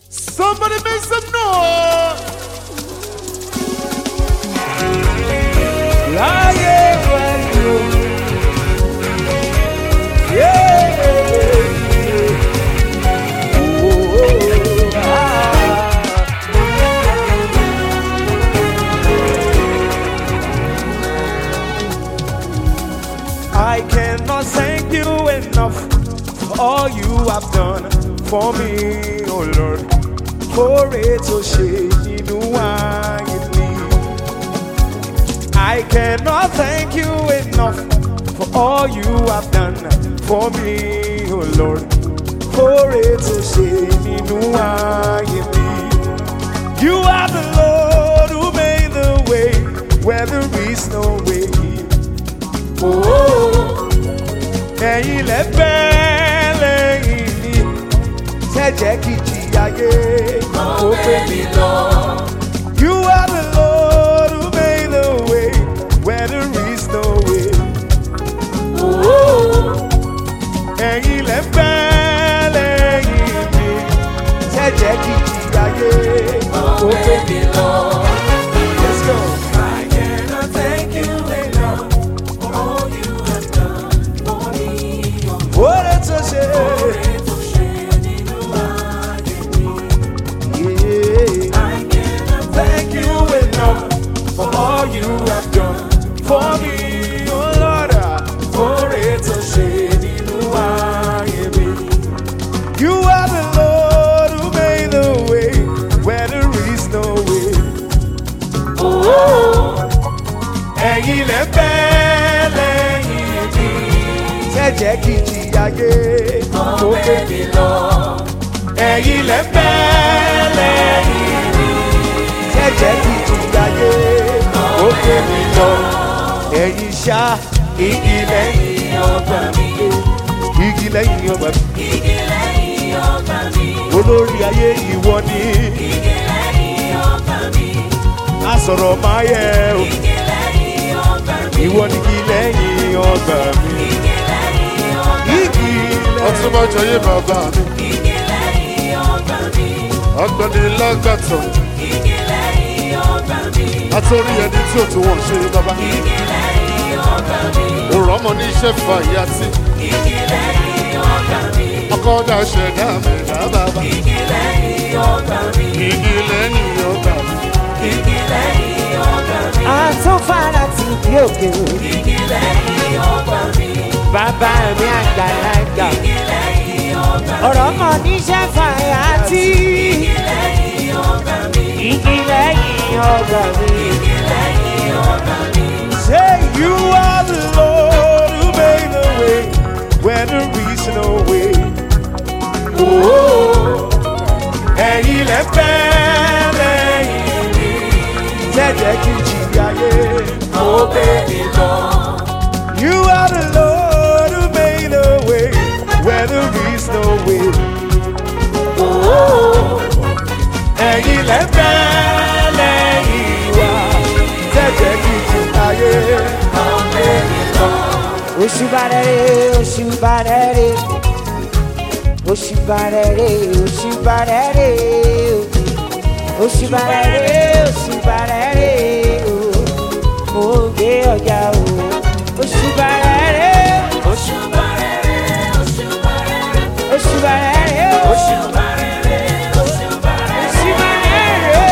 Somebody make some noise. láyé pẹ̀lú. I cannot thank you enough for all you have done for me, oh Lord. For it to shade in mi. I cannot thank you enough for all you have done for me, oh Lord. For it to shade in mi. You are the Lord who made the way where there is no way. Oh, ẹ̀yin lẹ bẹ́ lẹ́yìn mi, ṣẹ̀jẹ̀ kìjì ayé kò gbé mi lọ. You are the Lord who made the way where there is no way. Oh, ẹ̀yin lẹ bẹ́ lẹ́yìn mi, ṣẹ̀jẹ̀ kìjì ayé kò gbé mi lọ. Let's go. I cannot thank you enough for all you have done for me. What it's a shame. Ètò ṣe nínú ayé mi. Yeah. I cannot Thank you enough for all you have done for me, oh Lord. For it to shade in me. You are the Lord who made the way where there is no way. Oh, ẹ̀yin lẹ bẹ́ lẹ́yìn mi. Ṣẹ̀jẹ̀ kìjì ayé kò gbé mi lọ. Ẹ̀yin lẹ bẹ́ lẹ́yìn mi jẹ́jẹ́ kìtù láyé ó gbé mi lọ. Ẹ̀yin ṣá igi lẹ́yìn ọgbà mi. Igi lẹ́yìn ọgbà mi. igi lẹ́yìn ọgbà mi. Olórí ayé ìwọ ni. Igi lẹ́yìn ọgbà mi. A sọ̀rọ̀ máa yẹ o. Igi lẹ́yìn ọgbà mi. Ìwọ ni igi lẹ́yìn ọgbà mi. Igi lẹ́yìn ọgbà mi. Igi lẹ́yìn. Ọtúnbọ̀jọ yé bàbá mi. Igi lẹ́yìn ọgbà mi. Ọgbẹ́ni lágbàtọ̀. Igi lẹ́yìn ọgbà mi. Àtòrí ẹni tí ò tún wọ̀n ṣe bàbá. Igi lẹ́yìn ọgbà mi. Òrọ̀ ọmọ ní iṣẹ́ fa ìyá tí. Igi lẹ́yìn ọgbà mi. Ọkọ ọ̀dà ṣẹ̀dá mi dá bàbá. Igi lẹ́yìn ọgbà mi. Igi lẹ́yìn ọgbà mi. Igi lẹ́yìn ọgbà mi. Àtúnfàrà ti bí òkè o. Igi lẹ́yìn ọgbà mi. Bàbá mi àgbàlagbà. Igi lẹ́yìn ọgbà mi. Ọ̀rọ̀ mọ̀ níṣẹ́ fàyà tí. Igi lẹ́yìn ọgbà mi. Igi lẹ́yìn ọgbà mi. Igi lẹ́yìn ọgbà mi. Say you are the Lord who made the way where there is no way. Oh, ẹ̀yin lẹ fẹ́ lẹ́yìn mi. Jẹ́jẹ́ kí n jìyà yé. Ó gbé mi lọ. You are the Lord who made the way where there is no way. Oh, ẹ̀yin lẹ fẹ́ lẹ́yìn wa. Jẹ́jẹ́ kí n jìyà yé. Ó gbé mi lọ. Oṣubarẹ̀rẹ̀ oṣubarẹ̀rẹ̀ oṣubarẹ̀rẹ̀ oṣubarẹ̀rẹ̀ oṣubarẹ̀rẹ̀ oṣubarẹ̀rẹ̀ mo gbé ọjà o oṣubarẹ̀rẹ̀ Òṣùbà rere, òṣùbà rere, oṣubarẹ̀rẹ̀ o òṣùbà rere, òṣùbà rere, oṣubarẹ̀rẹ̀ o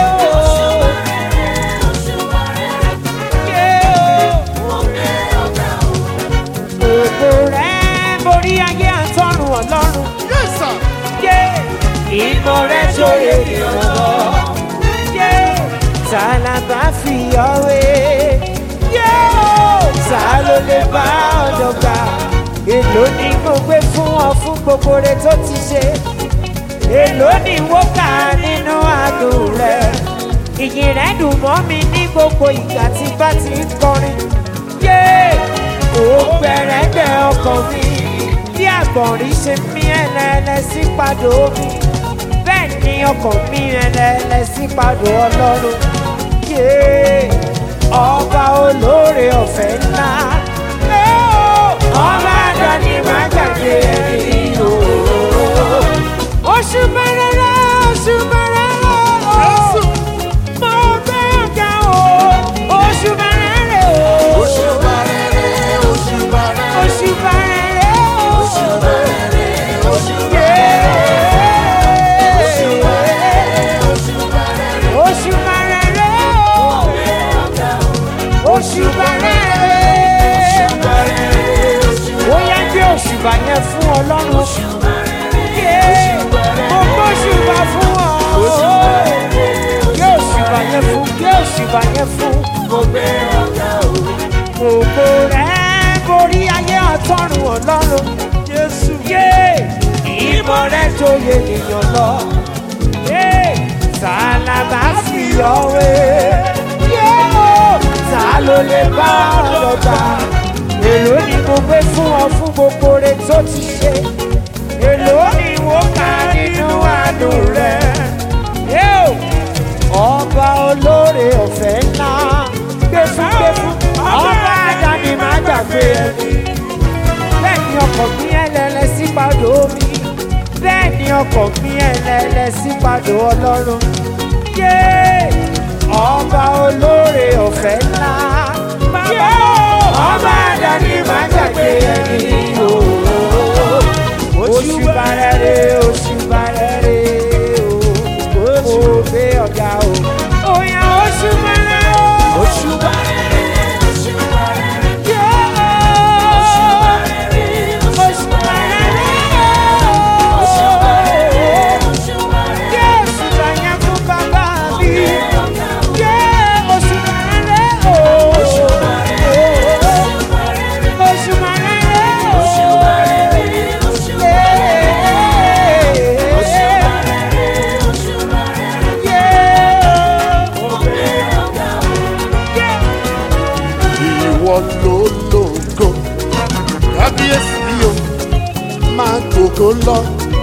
òṣùbà rere. yé o Mo gbé ọ̀gá o. gbogbo rẹ̀ borí ayé àtọ́run ọlọ́run. Yes sir. yé ìmọ̀ rẹ̀ sóye ìrànlọ́. yé tálábà fi ọ̀wé. yé o ta ló lè bá ọ̀dọ̀ gbà. èló ni mo gbé fún ọ fún gbogbo rẹ tó ti ṣe. èló ni wọ́n kà nínú àdùn rẹ̀. ìyìn rẹ̀ dùn mọ́ mi ní gbogbo ìgbà tí bá ti ń kọrin. yé ó gbẹ̀rẹ̀gbẹ̀ ọkàn mi bí àgbọ̀nrín ṣe mí ẹlẹ́lẹ́ sí padò mi bẹ́ẹ̀ ni ọkàn mi ẹlẹ́lẹ́ sí padò ọlọ́run yé ọba olóore ọ̀fẹ́ ńlá ẹ ó, ọba àdáni má gbàgbé ẹni o oṣù bẹ̀rẹ̀ oṣù bẹ̀rẹ̀. ọ̀wé. Yóò ta ló lè bá ọ̀dọ̀ gbà? Èló ni mo gbé fún ọ fún gbogbo rẹ̀ tó ti ṣe? Èló ni mo kà nínú àánú rẹ̀? Yóò ọba olóore ọ̀fẹ́ ńlá gbẹ̀fúgbẹ̀fú ọba àdáni má gbàgbé ẹni. bẹ́ẹ̀ ni ọkọ̀ mi ẹlẹ́lẹ́ sí padò mi bẹ́ẹ̀ ni ọkọ̀ mi ẹlẹ́lẹ́ sí padò ọlọ́run. yé ọba olóore ọ̀fẹ́ ńlá yé ọba àdáni má gbàgbé ẹni. oṣù bàrẹ̀rẹ̀ oṣù bàrẹ̀rẹ̀ o oṣù gbé ọ̀gá o. Oya oṣù bàrẹ̀rẹ̀ o. Oṣù bàrẹ̀rẹ̀ oṣù bàrẹ̀rẹ̀. Oṣù bàrẹ̀rẹ̀ oṣù bàrẹ̀rẹ̀. Oṣù bàrẹ̀rẹ̀ oṣù bàrẹ̀rẹ̀. Jésù bàyà fún bàbá mi. Yé oṣù bàrẹ̀rẹ̀ o. Oṣù bàrẹ̀rẹ̀ oṣù bàrẹ̀rẹ̀. Oṣù bàrẹ̀rẹ̀ oṣù bàrẹ̀rẹ̀. Oṣù bàrẹ̀rẹ̀ oṣù bàrẹ̀rẹ̀. ìwọ ló lógo kábíyèsí o máa gbogbo lọ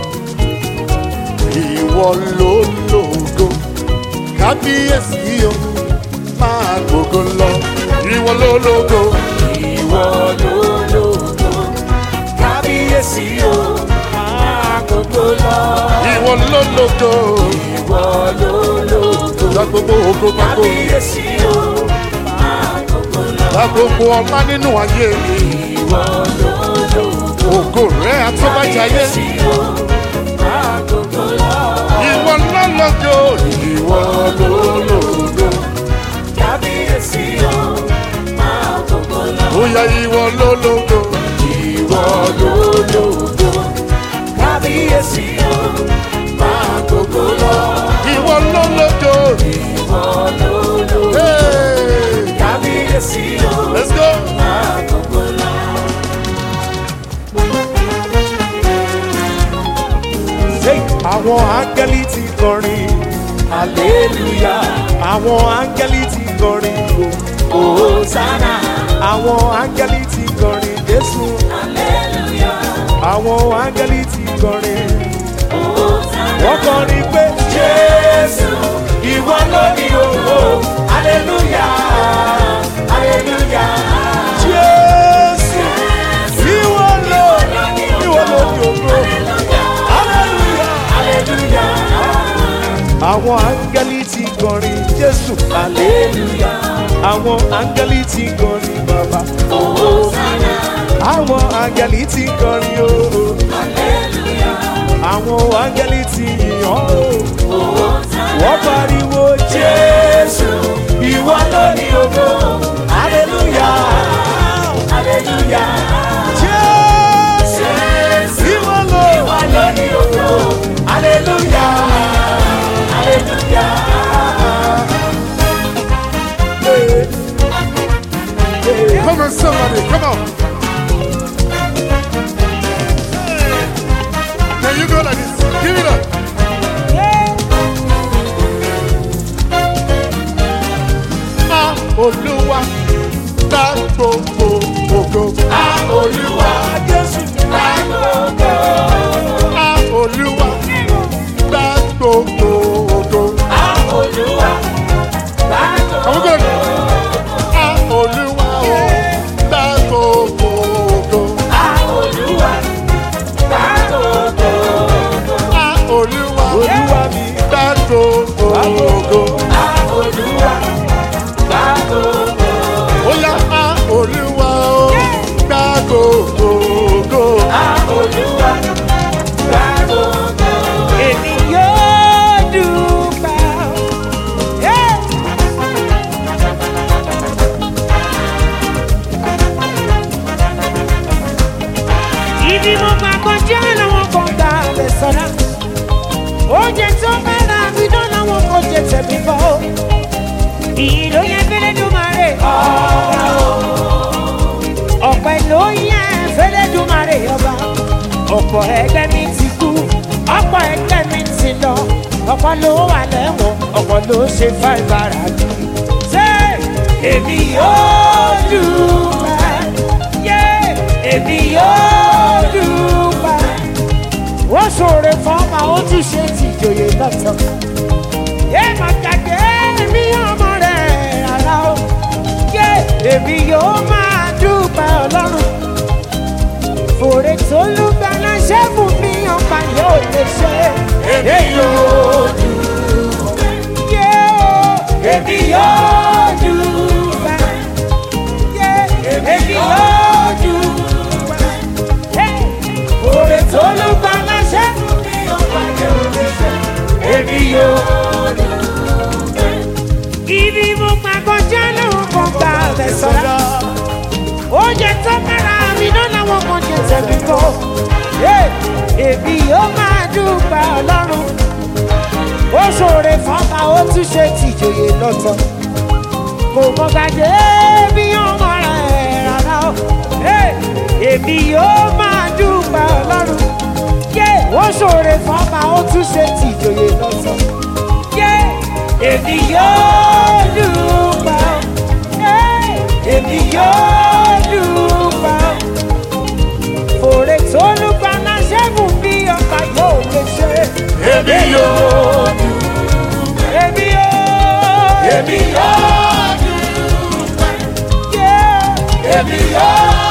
ìwọ ló lógo kábíyèsí o máa gbogbo lọ ìwọ ló lógo Ìwọ ló lógo, kábíyèsí o, máa gbogbo lọ. ìwọ ló lógo Ìwọ ló lógo, gba gbogbo ògo gba gbogbo kábíyèsí o, máa gbogbo lọ. gba gbogbo ọlá nínú ayé mi Ìwọ ló lógo, ògo rẹ àtọ́bàjáyé kábíyèsí o, máa gbogbo lọ. ìwọ ló lógo ìwọ ló lógo Kábíyèsí o, máa gbogbo lọ. bóyá ìwọ ló lógo Ìwọ ló lógo, kábíyèsí o, máa gbogbo lọ. ìwọ ló lógo. Ìwọ ló lógo, Hey, kábíyèsí o, let's go. máa gbogbo lọ. Àwọn áńgẹ́lì ti kọrin, Hallelujah, àwọn áńgẹ́lì ti kọrin, Hosanna, àwọn áńgẹ́lì ti kọrin, Jésù, Hallelujah, àwọn áńgẹ́lì ti kọrin. Hosanna. Wọ́n kọrin pé Jésù, ìwọ ló ní ògo, Hallelujah, Hallelujah. Jésù, ìwọ ló ìwọ ló ní ògo. Hallelujah. Hallelujah, Àwọn áńgẹ́lì ti kọrin, Jésù, Hallelujah, àwọn áńgẹ́lì ti kọrin, bàbá. Hosanna, Àwọn áńgẹ́lì ti kọrin ooo. Hallelujah, Àwọn áńgẹ́lì ti yìn ọ́ o. Hosanna. Wọ́n pariwo Jésù, ìwọ ló ní ògo, Hallelujah, Hallelujah. Jésù, Jésù, ìwọ ló. ìwọ ló ní ògo, Hallelujah, Hallelujah. Come on, somebody, come on. There you go like this. Give it up. Ah, Olúwa, gba gbogbo ògo. Ah, Olúwa, Jésù, gba gbogbo. Ah, Olúwa, gba gbogbo ògo. Ah, Olúwa, gba Àwọn gbogbo. gbọ́dọ̀. Ah, Olúwa, o, gba gbogbo ògo. Ah, Olúwa, gba gbogbo. Ah, Olúwa, Olúwa mi, gba gbogbo ògo. Ah, Olúwa, gba gbogbo. Oya, ah, Olúwa, o, gba gbogbo ògo. Ah, Olúwa, gba gbogbo. èmi yóò dúpẹ́. Yeah. Ibi mo máa kọjá làwọn kan gbà lè sọ̀rọ̀. Oúnjẹ tó bá ra àbídán làwọn kan jẹ tẹ̀mí bọ́. Ìlú yẹn fẹ́lẹ́ dùn máa rè ọba o. Ọ̀pẹ ló yẹn fẹ́lẹ́ dùn máa rè ọba. Ọ̀pọ̀ ẹgbẹ́ mi ti kú, ọ̀pọ̀ ẹgbẹ́ mi ti lọ ọ̀pọ̀ ló wà lẹ́wọ̀n ọ̀pọ̀ ló ṣe fáìbára jù. ṣé èmi yóò dúpẹ́ yé èmi yóò dúpẹ́. ó ṣòro fọ́ọ̀mà ó tún ṣe tìjòyè lọ́tọ̀. yé màkàdé èmi ọmọ rẹ̀ rárá o. yé èmi yóò máa dúpẹ́ ọlọ́run. fòrè tó lù gbàlá ṣé fún mi ọ̀pá yóò lè ṣe. èmi yóò dúpẹ́. yé o èmi yóò dúpẹ́. yé èmi yóò dúpẹ́. Hey! Oore tó ló gba láṣẹ fún mi ọ̀pá yóò lè ṣe. Èmi yóò dúpẹ́. Ibi mo máa kọjá lóhùn kan gba ọ̀bẹ sọ́dọ̀. Oúnjẹ tó kára mi náà làwọn kan jẹ tẹ̀mí kọ́. Èmi yóò máa dúpẹ́ ọlọ́run. Ó ṣòro fọ́nmà ó tún ṣe tìjòyè lọ́tọ̀. Kò mọ gàdé bí ọmọ rẹ̀ rárá o. Èmi yóò máa dúpẹ́ ọlọ́run. Yé ó ṣòro fọ́nmà ó tún ṣe tìjòyè lọ́tọ̀. Yé èmi yóò dúpẹ́ o. Hey, Èmi yóò dúpẹ́ o. Fòrè tó lùgbà náà ṣẹ́gun bí ọba yóò lè ṣe. Èmi yóò Èmi yóò. Èmi yóò Yeah. Èmi yóò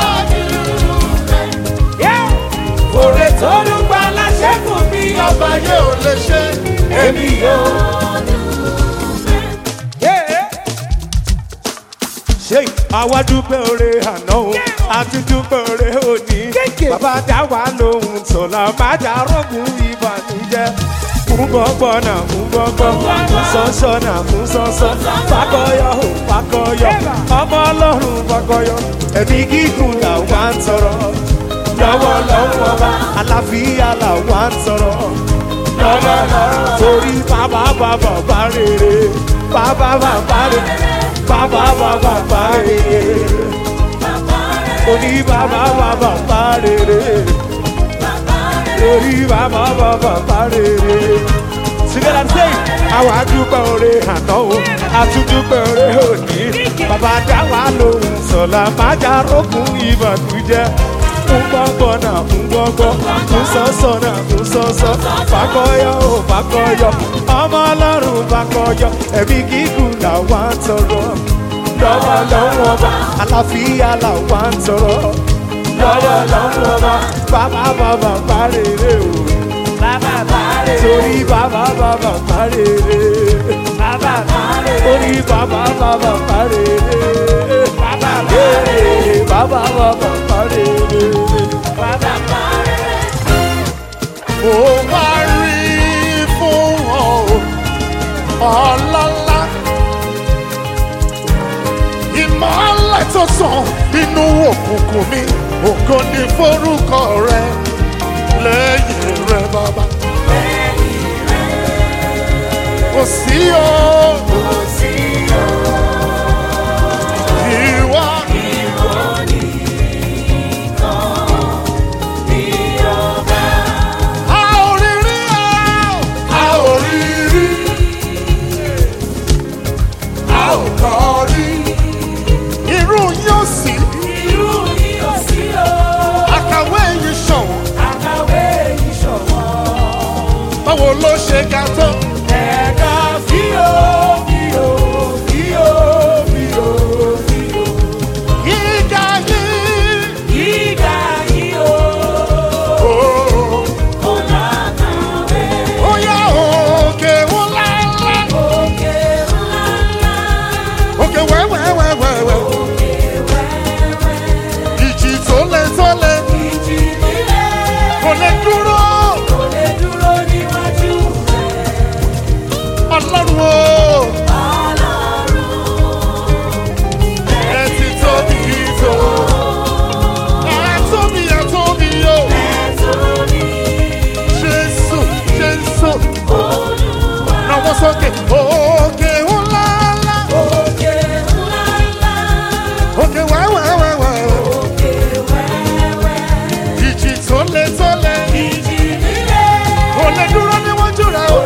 Yeah. Fòrè tó lùgbà náà ṣẹ́gun bí ọba Ọba yóò lè ṣe. Èmi yóò. Yeah. ṣe àwa dúpẹ́ oore àná o àti dúpẹ́ oore òní bàbá dá wa lóhùn sọ̀la má dá rọ́gùn ìbànújẹ́ fún gbọ́ngbọ́n náà fún gbọ́ngbọ́n fún sọ́nsọ́ náà fún sọ́nsọ́ fakọyọ ò fakọyọ ọmọ ọlọ́run fakọyọ ẹ̀mí gígùn làwa ń sọ̀rọ̀ lọ́wọ́ lọ́wọ́ ọba àlàáfíà làwa ń sọ̀rọ̀ lọ́wọ́ lọ́wọ́ torí bàbá bàbá bá rere bàbá bàbá rere bàbá bàbá bá rere oní bàbá bàbá bá rere orí bàbá bàbá bá rere. Together say, àwa dúpẹ́ oore àná o, àtúndúpẹ́ oore òní. Bàbá dá wa lóhùn sọ̀la, má já rókun ìbànújẹ́. Fún gbọ́ngbọ́n náà fún gbọ́ngbọ́n, fún sọ́sọ́ náà fún sọ́sọ́. Fàkọyọ ò fàkọyọ, ọmọ ọlọ́run fàkọyọ, ẹ̀mí gígùn làwa ń tọrọ. Lọ́wọ́ lọ́wọ́ ọba, àlàáfíà làwa ń tọrọ. Lọ́wọ́ lọ́wọ́ ọba, bàbá bàbá bá rere o Bàbá bàrẹ̀. torí bàbá bàbá parere. Bàbá bàrẹ̀. torí bàbá bàbá parere. Bàbá Ee, bàbá bàbá parere. Bàbá bàrẹ̀. Mo wá rí fún ọ ọlọ́lá. Ìmọ̀lẹ̀ tó sàn nínú òkùnkùn mi, ògo ni forúkọ rẹ lẹ́yìn rẹ bàbá. Kò sí o. Ìwọ a ò rí rí o. A ò rí rí. A ò kọ́ rí. Irú yóò sí. Àkàwé yìí ṣọ̀wọ́n. Báwo ló ṣe ga tó? Gíga yìí. Oh. Ó yá òkè ńlá ńlá. Òkè wẹ́wẹ́wẹ́wẹ́. Ìjì tó lé tó lé. Kò lè dúró. Ọlọ́run o. Ẹ ti tóbi tó. Ẹ tóbi ẹ tóbi o. Jésù Jésù. Náwó sókè. Òkè ńlá ńlá. Òkè wẹ́wẹ́wẹ́wẹ́. Ìjì tó lé tó lé. Kò lè dúró níwájú rẹ̀ o.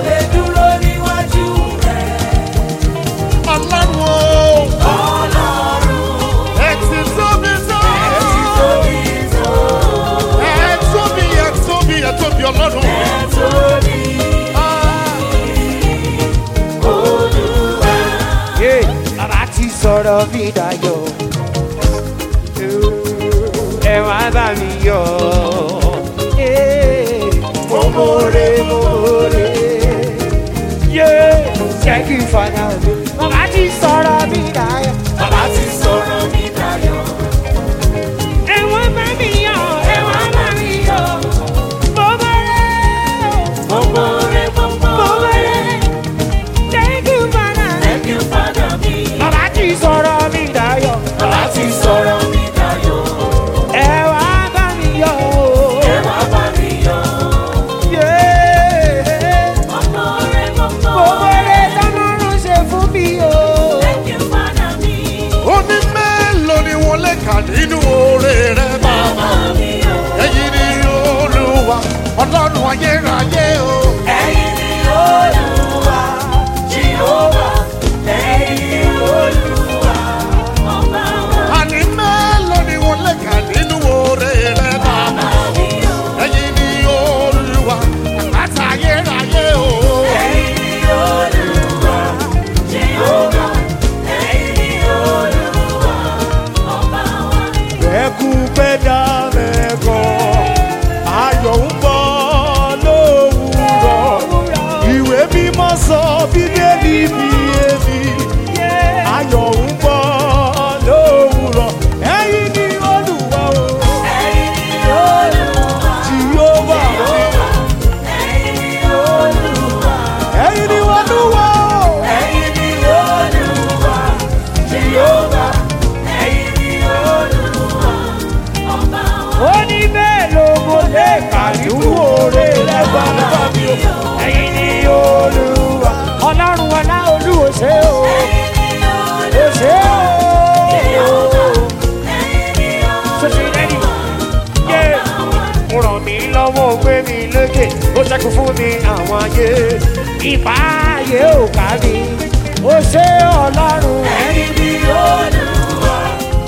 sọ̀rọ̀ bí dayọ̀ ẹ wá bá mi yọ̀ mo mọ̀ọ́rẹ́ mo mọ̀ọ́rẹ́ yé thank you father bàbá ti sọ̀rọ̀ bí dayọ̀ Bàbá ti sọ̀rọ̀ mi dayọ̀. ẹ wá bá mi yọ̀ ẹ wá bá mi yọ̀ mo mọ̀ọ́rẹ́ Gbogbo rẹ̀ gbogbo mo rẹ̀. mọ̀ọ́rẹ́ thank you father Thank you, Father mi. bàbá ti sọ̀rọ̀ bí dayọ̀ Bàbá ti sọ̀rọ̀ mi dayọ̀. ẹ wá bá mi yọ̀ Ẹ wá bá mi yọ̀. yé. Gbogbo rẹ̀ gbogbo Gbogbo rẹ̀. rẹ̀ tọ́lọ́run ṣe fún mi o. Thank you, Father mi. ó ní mélòó ni wọ́n lè kà nínú oore rẹ bàbá. Bàbá mi yọ̀. ẹ̀yin ni olúwa ọlọ́run ayérayé o. Ẹ̀yin ni Olúwa, Jehovah. Ẹ̀yin ni Olúwa, ọba wa. àní mélòó ni wọ́n lè kà nínú oore rẹ bàbá. Bàbá mi yọ̀. ẹ̀yin ni olúwa àpáta ayérayé o. Ẹ̀yin ni Olúwa, Jehovah. Ẹ̀yin ni Olúwa, ọba wa. Bẹ́ẹ̀kú pẹ́ dálẹ̀ gan, ayọ̀ ń bọ̀ lówùrọ̀. Ìwé mímọ́ sọ bíbélì mi èmi, ayọ̀ ń bọ̀ lówùrọ̀. Ẹ̀yin ni Olúwa o, Ẹ̀yin ni Olúwa, Jèhófà. ẹ̀yin ni Olúwa. Ẹ̀yin ni Olúwa o, Ẹ̀yin ni Olúwa, Jehovah. Ẹ̀yin ni Olúwa, ọba wa. ó ní bẹ́ẹ̀ ló mo lè kà nínú oore rẹ̀ bàbá mi o. ẹ̀yin ni olúwa ọlọ́run ọlá olúwo ṣe o. o ṣe o. sọ́sì lẹ́yìn yé mo ràn mí lọ́wọ́ ó gbé mi lékè ó ṣẹ́kù fún mi àwọn ayé ìbá ayé ò ká mi ó ṣe ọlọ́run ẹ̀yin ni olúwa.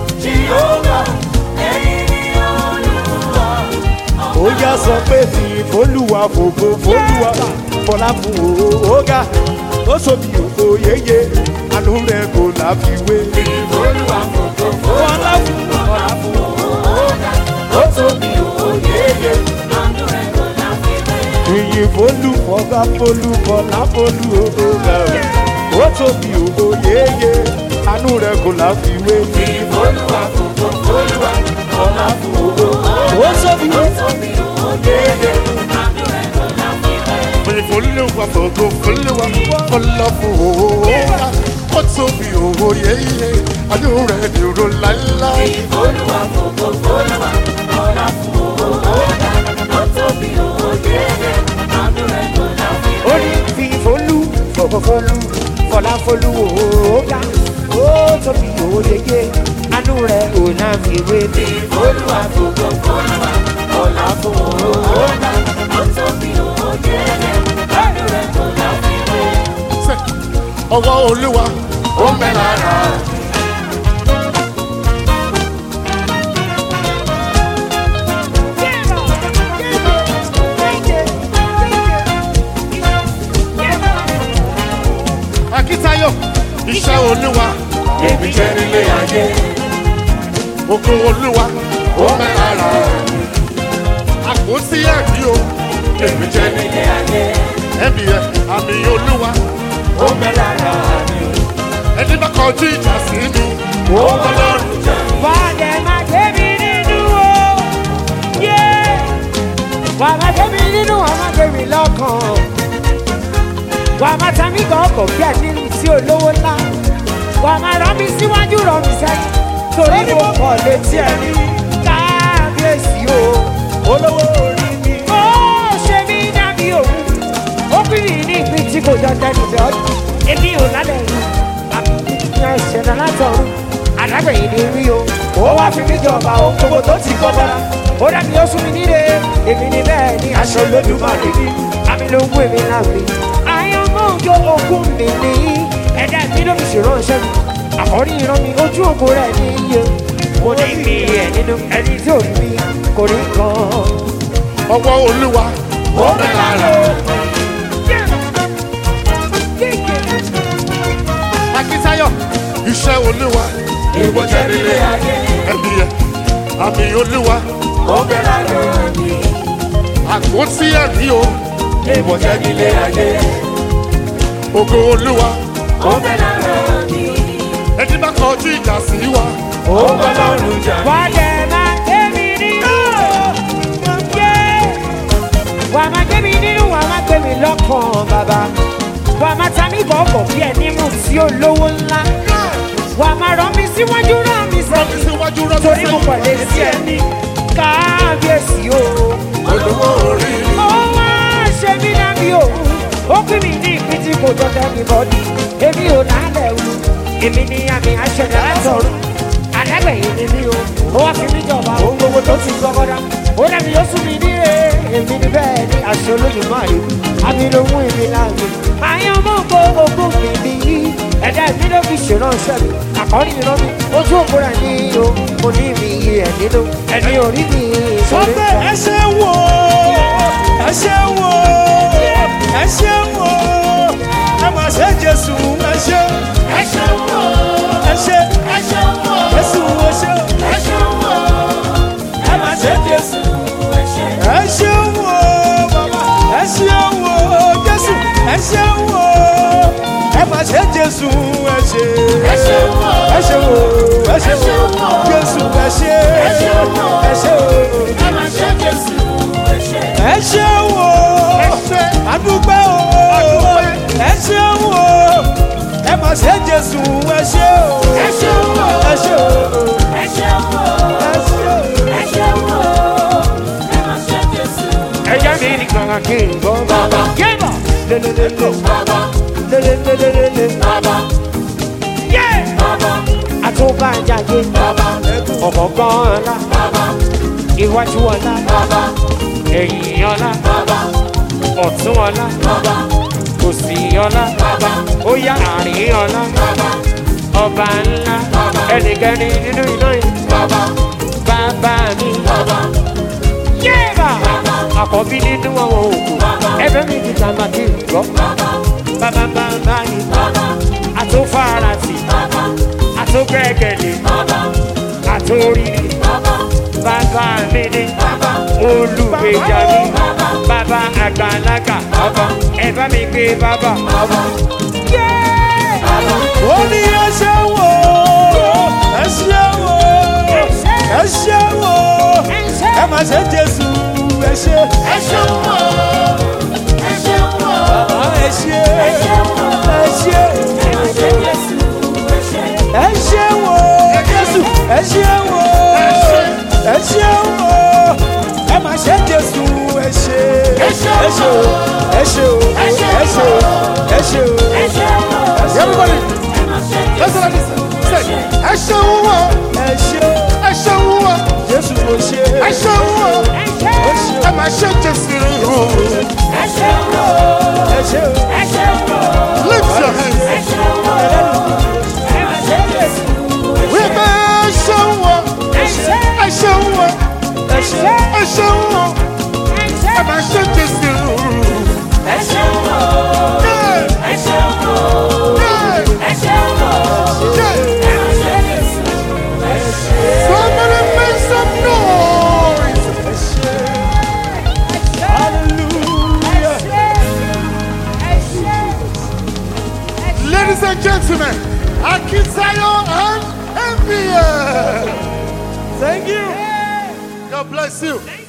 ó yá sọ pé fi fólúwa fògo fólúwa fọlá fún òógá ó sọmi òkò yéye àánú rẹ̀ kò láfiwé. Fọlá fún fọlá fún ìyìn fólú fọgá fólú fọlá fólú òógá ó sọmi òkò yéye àánú rẹ̀ kò láfiwé. ó sọmi Olúwa fògo olúwa ọlọ́fọ̀ọ́ra ó tóbi òwò yéyé àánú rẹ̀ dúró láíláí. ó ní fi folú fòfòfolú fọláfolú òógá ó tóbi òyeye anú rẹ ò náà fi wé mi. Olúwa fògo f'Olúwa, ọlá fún òótá, ó tóbi òye rẹ̀, àánú rẹ̀ kò láfiwé. Ṣé ọwọ́ olúwa ó ń bẹ lára. Akíntayọ̀ iṣẹ́ olúwa Èmi jẹ́ nílé ayé, ògo olúwa ó ń bẹ lára. Àpótí ẹ̀rí o èmi jẹ́ nílé ayé, ẹ̀mí ẹ̀ àmì olúwa ó bẹ lára mi, ẹni bá kọjú ìjà sí mi. ó bọ́ lọ́rùn jẹ́. Wàdẹ̀ máa gbé mi nínú o. Yé! Wà máa gbé mi nínú, wà máa gbé mi lọ́kàn. Wà máa ta mí gan ọkọ̀ bí ẹni sí olówó ńlá. Wà máa rán mi síwájú rán mi sẹ́yìn. Torí mo kọ̀ létí ẹni. Kábíyèsí o, olówó orí mi. Ó ṣe mí dàbí òun. Ó pín mi ní ìpín tí kò jọ tẹnu bẹ̀ ọ́. Èmi ò lálẹ́ yìí. Àbí ìṣẹ̀dá látọ̀run alágbẹ̀yìn ni rí o ó wá fi mí jọba o gbogbo tó ti kọ́ bọ́ra ó dàbí ó sún mi nílé èmi ni bẹ́ẹ̀ ni aṣọ lójúmọ́lẹ̀ mi àmì ló ń wé mi láwùrí. àyànmọ́ òjò ogún mi ní ẹ̀dá mi ló fi ṣèránṣẹ́ mi àkọ́rí ìran mi ojú ògo rẹ̀ ní iye mo ní mi ẹ̀ nínú ẹni tí ò rí mi kò rí kan. ọwọ́ olúwa ó ń bẹ lára. Akíntayọ̀ iṣẹ́ olúwa Ìwọ jẹ́ nílé ayé, ẹ̀mí ẹ̀ àmì olúwa ó bẹ lára mi. àpótí ẹ̀rí o Ìwọ jẹ́ nílé ayé, ògo olúwa ó bẹ lára mi. ẹni bá kọjú ìjà sí wa Ó bọ́ lọ́rùn jà. wà á dẹ̀ máa gbé mi nínú. yé wà á máa gbé mi nínú wà á máa gbé mi lọ́kàn bàbá. wà á máa ta mí bọ̀ọ̀bọ̀ bí ẹni mú sí olówó ńlá. wà á máa rán mi síwájú rán mi rọ́bí sẹ́yìn. síwájú rọ́bí torí mo pàdé sí ẹni kábíyèsí o. olówó orí ó wá ṣe mí dábí o. ó pín mi ní ìpín tí kò jọjọ ní bọ́dí. èmi ò lálẹ́ o. èmi ní àmì àṣẹjà látọ̀run. àdágbẹ̀yìn ni mí o. ó wá fi mí jọba ohun gbogbo tó ti gbọ́gọ́dá. ó dàbí yóò sún mi ní ẹ̀. èmi ní bẹ́ẹ̀ ni àṣẹ olóyìn máa rí. àmì ló mú èmi láàyè. àyàn mú gbogbo ogún mi ní. ẹ̀dá mi ló fi ṣèránṣẹ́ mi. àkọ́rí mi lọ́mí. ojú òkúra ní o. mo ní mi yí ẹ̀ nínú. ẹni orí mi sọ ìṣòro pé ẹ ṣe wò ó ẹ ṣe wò ó ẹ ṣe wò ó ẹ mà ṣe jésù ẹ ṣe Ẹ ṣeun o, ẹ ṣe ẹ ṣeun o, jésù ẹ ṣe ẹ ṣeun o, ẹ mà ṣe jésù ẹ ṣe. ẹ ṣe wò ó bàbá ẹ ṣe wò ó jésù ẹ ṣe wò ó ẹ mà ṣe jésù ẹ ṣe Ẹ ṣeun o, ẹ ṣe wò ó ẹ ṣe wò ṣeun ó o. jésù ẹ ṣe Ẹ ṣeun o. ẹ ṣe wò ó. Ẹ máa ṣe Jésù, ẹ ṣe. ẹ ṣe wò ó ṣe adúpẹ́ o ẹ ṣe wò ó ẹ mà ṣe jésù ẹ ṣe o Ẹ ṣeun o, ẹ ṣe o ẹ ṣeun o, ẹ ṣe o. ẹ ṣeun o, ẹ máa ṣe Jésù. ẹja mi nìkan kí n gbọ́. Bàbá, yébà lelelele bàbá, lelelelele bàbá, yé bàbá, àtúbàjáde bàbá, ọ̀kọ̀ọ̀kan ọ̀la bàbá, iwájú ọ̀la bàbá, ẹ̀yìn ọ̀la bàbá, ọ̀tún ọ̀la bàbá, òsì ọ̀la bàbá, ó yá àárín ọ̀la bàbá, ọba ńlá ẹnìkẹ́ni nínú iná yìí bàbá, bàbá mi bàbá, yébà àkọ́bí nínú àwọn òkú ẹbẹ̀ mi ti tàmà kí n gbọ́ bàbá, bàbá bàbá yìí bàbá, àtúfàràtì bàbá, àtúgbẹ́kẹ̀lé bàbá, àtúrírì bàbá, bàbá mi ní bàbá, olùgbèjà mi bàbá àgbàlagbà ẹ bá mi gbé bàbá. ó ní ẹ ṣe wò ó ẹ ṣe wò ó ẹ ṣe wò ó ẹ mà ṣe jésù ẹ ṣe ẹ ṣeun o, ẹ ṣeun o, ẹ ṣe ẹ ṣeun o, ẹ ṣe ẹ máa ṣe Jésù, ẹ ṣe. ẹ ṣe wò ó jésù ẹ ṣe wò ó ẹ ṣe wò ó ẹ mà ṣe jésù ẹ ṣe Ẹ ṣe ẹ ṣe o ẹ ṣe o ẹ ṣe o ẹ ṣe o. Ẹ ṣeun o, everybody ẹ máa ṣe listen to Jésù, this say ẹ ṣeun o ẹ ṣe ẹ ṣeun o jésù mo ṣe ẹ ṣeun o ẹ máa ṣe jésù ẹ ṣeun o, ẹ ṣe o ẹ ṣeun o, lift your hands ẹ ṣeun o, ẹ máa ṣe Jésù, ẹ wí ṣe. pé ẹ ṣeun o Ẹ ṣe, ẹ ṣeun o ẹ ṣe ẹ ṣeun o ẹ máa ṣe jésù. ẹ ṣeun o, Yeah, ẹ ṣeun o, yeah, ẹ ṣeun o, yeah. ẹ máa ṣe Jésù, ẹ ṣe. Somebody make some noise. hallelujah. Ladies and gentlemen, Akintayo and Envy. Thank you. God bless you.